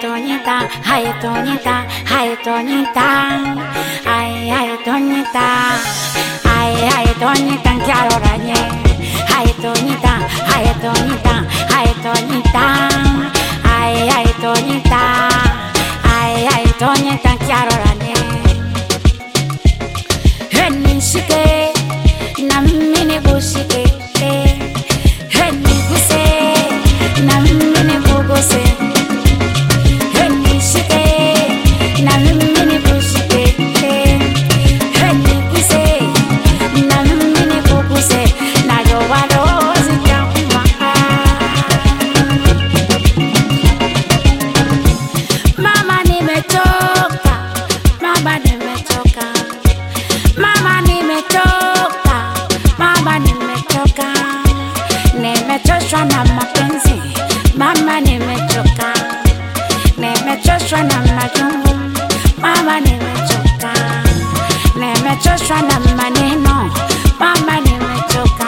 Tonita, ay Tonita, ay Tonita, ay ay Tonita, ay ay Tonita, quiero rañe, ay Tonita, ay Tonita, ay Tonita, ay ay Tonita, ay ay Tonita, quiero rañe. Henishike, na mimi nikushike, heniguse, na mimi nikuguse. Henishike, na mimi nikushike, heniguse, na mimi nikuguse. Najua roho zitauma. Mama nimechoka, mama nimechoka, mama nimechoka, mama nimechoka, nimechoshwa na mapenzi, mama nimechoka, nimechoshwa na majungu, mama nimechoka, nimechoshwa na maneno, mama nimechoka.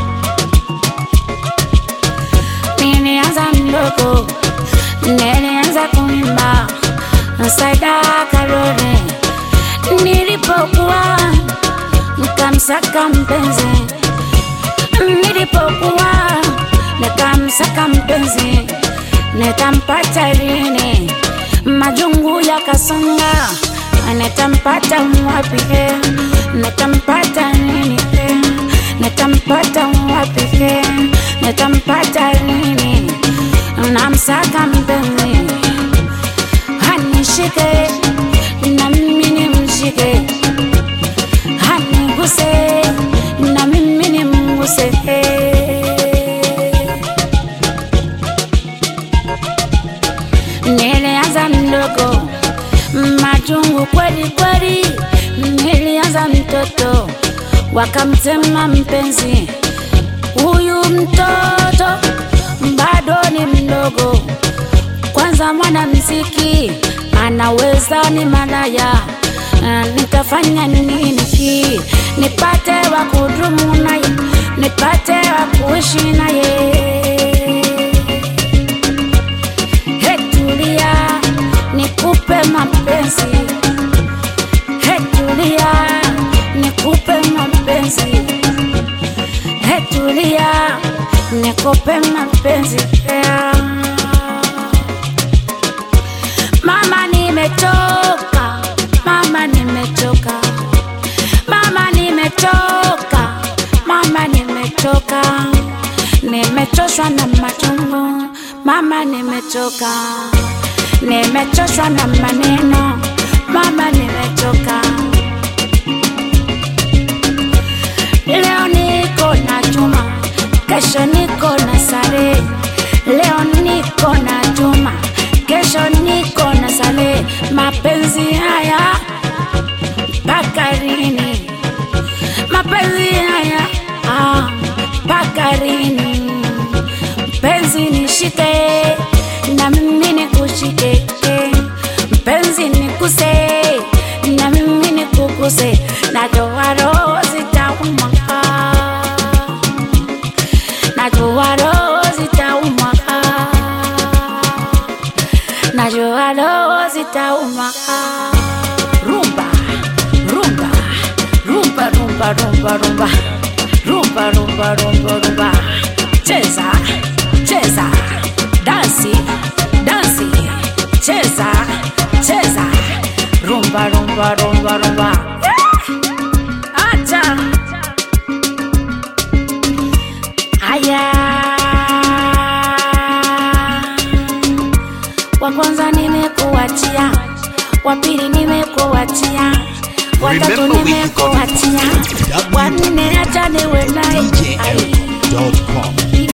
Nilianza mdogo, nilianza kuimba Saida Karore, nilipokuwa nikamsaka mpenzi, nilipokuwa nikamsaka mpenzi, nitampata lini? Majungu yakasonga, nitampata wapi? Nitampata nini? Nitampata wapi? Nitampata lini? Namsaka mpenzi hanishike na mimi nimshike, haniguse na mimi nimguse. Nilianza mdogo, majungu kweli kweli, nilianza mtoto, wakamtema mpenzi. Huyu mtoto bado ni mdogo, kwanza mwanamziki anaweza ni malaya. Ah, Nitafanya nini hii nipate wa kudumu naye, nipate wa kuishi naye? Hetulia nikupe mapenzi, hetulia nikupe mapenzi, hetulia nikupe mapenzi yeah. Mama nimechoka, mama nimechoka, mama nimechoka, mama nimechoka, nimechoshwa na machungu, mama nimechoka, nimechoshwa na maneno, mama nimechoka. Leo niko na chuma, kesho niko na sare. Leo niko na chuma, kesho niko na sare. Mapenzi haya mpaka lini? Mapenzi haya ah, mpaka lini? Mpenzi nishike na mimi nikushike, mpenzi nikuse na mimi nikuguse, najua roho zitauma, najua roho zitauma, najua roho zitauma. Rumba, rumba, rumba, rumba, rumba, rumba, rumba, rumba, rumba, rumba, cheza, cheza, dansi, dansi, cheza, cheza, rumba, rumba, rumba, rumba. Yeah! Acha. Haya. Wa kwanza nimekuachia, wa pili nimekuachia, wa tatu Remember we got nimekuachia, it. wa nne acha niwe naye. Ai. DJL.com.